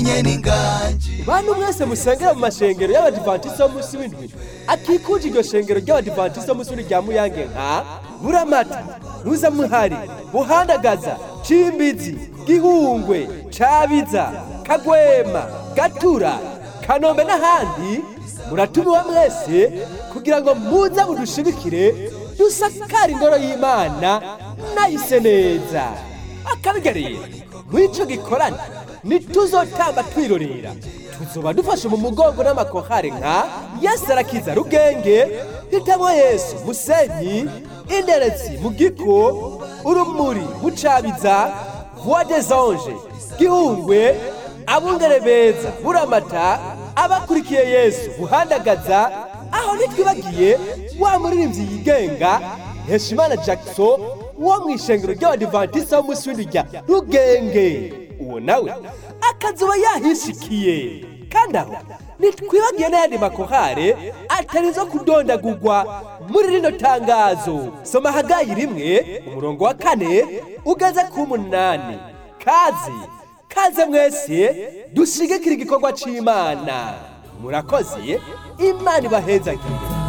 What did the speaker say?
nabonye n'inganji bantu mwese musengera mu mashengero y'abadivantisiti munsi w'indwi akikuje iryo shengero ry'abadivantisiti munsi w'indwi rya muyange nka buramata muzamuhari buhandagaza cimbizi gihungwe cabiza kagwema gatura kanombe n'ahandi muratumiwe mwese kugira ngo muze mudushigikire dusakare ingoro y'imana nayise neza akabigarira mw'ico gikorane ntituzotamba twirorera tuzoba dufashe mu mugongo n'amakohare nka yesu arakiza rugenge hitamwo yesu musenyi inderetsi mu giko urumuri mucabiza voix des anges gihungwe abungere beza buramata abakurikiye yesu buhandagaza aho ntitwibagiye wa muririmbyi yigenga heshimana jackson wo mu ishengero ry'abadivantisiti w'umunsi w'indwi rya rugenge uwo nawe akazuba yahishikiye kandi aho ntitwibagiye n'ayandi makohare atari izo kudondagurwa muri rino tangazo soma hagayi rimwe umurongo wa kane ugeze ku munani kazi kaze mwese dushigikira igikorwa c'imana murakoze imana ibahezagire